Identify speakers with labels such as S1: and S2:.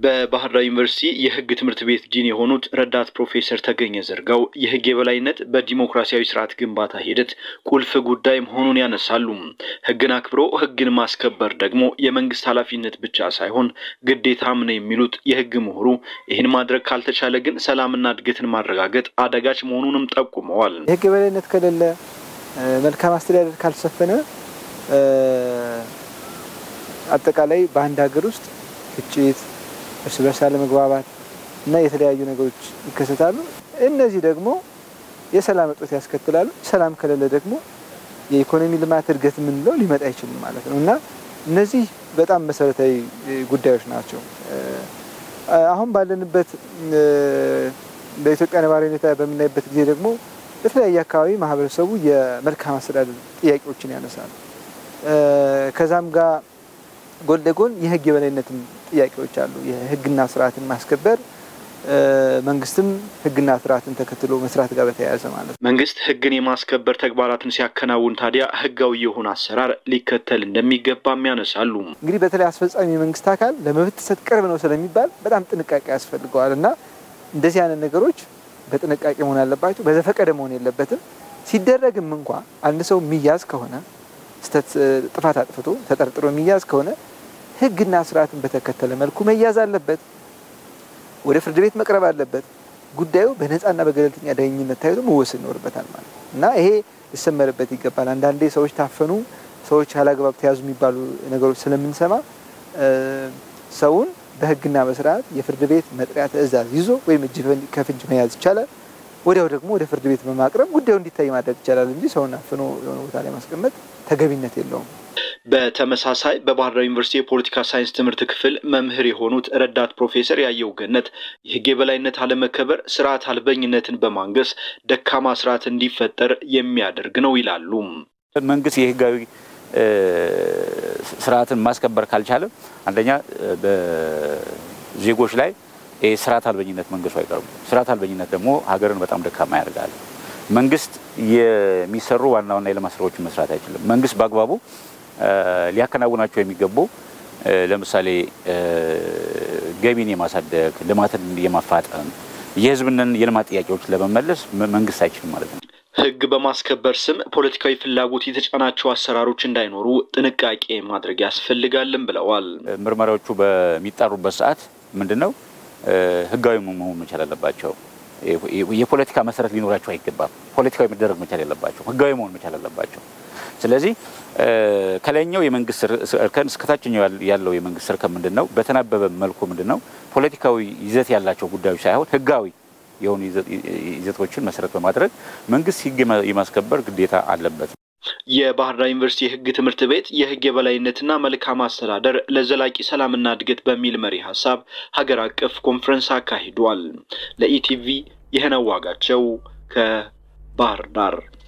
S1: በባህር ዳር ዩኒቨርሲቲ የሕግ ትምህርት ቤት ዲን የሆኑት ረዳት ፕሮፌሰር ተገኘ ዘርጋው የሕግ የበላይነት በዲሞክራሲያዊ ስርዓት ግንባታ ሂደት ቁልፍ ጉዳይ መሆኑን ያነሳሉ። ሕግን አክብሮ ሕግን ማስከበር ደግሞ የመንግስት ኃላፊነት ብቻ ሳይሆን ግዴታም ነው የሚሉት የሕግ ምሁሩ ይህን ማድረግ ካልተቻለ ግን ሰላምና እድገትን ማረጋገጥ አዳጋች መሆኑንም ጠቁመዋል።
S2: የሕግ የበላይነት ከሌለ፣ መልካም አስተዳደር ካልሰፈነ አጠቃላይ በአንድ ሀገር ውስጥ ግጭት እርስ በርስ አለመግባባት እና የተለያዩ ነገሮች ይከሰታሉ። እነዚህ ደግሞ የሰላም እጦት ያስከትላሉ። ሰላም ከሌለ ደግሞ የኢኮኖሚ ልማት እድገት የምንለው ሊመጣ አይችልም ማለት ነው እና እነዚህ በጣም መሰረታዊ ጉዳዮች ናቸው። አሁን ባለንበት በኢትዮጵያ ነባራዊ ሁኔታ በምናይበት ጊዜ ደግሞ በተለያየ አካባቢ ማህበረሰቡ የመልካም አስተዳደር ጥያቄዎችን ያነሳል። ከዛም ጋር ጎን ለጎን የህግ የበላይነትም ጥያቄዎች አሉ። የህግና ስርዓትን ማስከበር መንግስትም ህግና ስርዓትን ተከትሎ መስራት ጋር በተያያዘ ማለት ነው።
S1: መንግስት ህግን የማስከበር ተግባራትን ሲያከናውን ታዲያ ህጋዊ የሆነ አሰራር ሊከተል እንደሚገባም ያነሳሉ።
S2: እንግዲህ በተለይ አስፈጻሚ የመንግስት አካል ለመብት ጥሰት ቅርብ ነው ስለሚባል በጣም ጥንቃቄ ያስፈልገዋል እና እንደዚህ አይነት ነገሮች በጥንቃቄ መሆን አለባቸው። በዘፈቀደ መሆን የለበትም። ሲደረግም እንኳ አንድ ሰው የሚያዝ ከሆነ ስተት ጥፋት አጥፍቶ ተጠርጥሮ የሚያዝ ከሆነ ህግና ስርዓትን በተከተለ መልኩ መያዝ አለበት። ወደ ፍርድ ቤት መቅረብ አለበት። ጉዳዩ በነፃና በገለልተኛ ዳኝነት ታይቶ መወሰን ይኖርበታል ማለት ነው እና ይሄ ሊሰመርበት ይገባል። አንዳንዴ ሰዎች ታፈኑ፣ ሰዎች ያላግባብ ተያዙ የሚባሉ ነገሮች ስለምንሰማ ሰውን በህግና በስርዓት የፍርድ ቤት መጥሪያ ትዕዛዝ ይዞ ወይም እጅ ከፍንጅ መያዝ ይቻላል። ወዲያው ደግሞ ወደ ፍርድ ቤት በማቅረብ ጉዳዩ እንዲታይ ማድረግ ይቻላል እንጂ ሰውን አፍኖ የሆነ ቦታ ላይ ማስቀመጥ ተገቢነት የለውም።
S1: በተመሳሳይ በባህር ዳር ዩኒቨርሲቲ የፖለቲካ ሳይንስ ትምህርት ክፍል መምህር የሆኑት ረዳት ፕሮፌሰር ያየው ገነት የህግ የበላይነት አለመከበር ስርዓት አልበኝነትን በማንገስ ደካማ ስርዓት እንዲፈጠር የሚያደርግ ነው ይላሉ።
S3: መንግስት የህጋዊ ስርዓትን ማስከበር ካልቻለ አንደኛ በዜጎች ላይ ስርዓት አልበኝነት መንገሱ አይቀርም። ስርዓት አልበኝነት ደግሞ ሀገርን በጣም ደካማ ያደርጋል። መንግስት የሚሰሩ ዋና ዋና የልማት ስራዎችን መስራት አይችልም። መንግስት በአግባቡ ሊያከናውናቸው የሚገቡ ለምሳሌ ገቢን የማሳደግ ልማትን የማፋጠን የህዝብንን የልማት ጥያቄዎች ለመመለስ መንግስት አይችልም ማለት ነው።
S1: ህግ በማስከበር ስም ፖለቲካዊ ፍላጎት የተጫናቸው አሰራሮች እንዳይኖሩ ጥንቃቄ ማድረግ ያስፈልጋልን ብለዋል።
S3: ምርመራዎቹ በሚጣሩበት ሰዓት ምንድን ነው ህጋዊ መሆን መቻል አለባቸው። የፖለቲካ መሰረት ሊኖራቸው አይገባም። ፖለቲካዊ መደረግ መቻል የለባቸው፣ ህጋዊ መሆን መቻል አለባቸው። ስለዚህ ከላይኛው የመንግስት እርከን እስከታችኛው ያለው የመንግስት እርከን ምንድን ነው በተናበበ መልኩ ምንድን ነው ፖለቲካዊ ይዘት ያላቸው ጉዳዮች ሳይሆን ህጋዊ የሆኑ ይዘቶችን መሰረት በማድረግ መንግስት ህግ የማስከበር ግዴታ አለበት።
S1: የባህር ዳር ዩኒቨርሲቲ የህግ ትምህርት ቤት የህግ የበላይነትና መልካም አስተዳደር ለዘላቂ ሰላምና እድገት በሚል መሪ ሀሳብ ሀገር አቀፍ ኮንፈረንስ አካሂዷል። ለኢቲቪ ይህነው ዋጋቸው ከባህር ዳር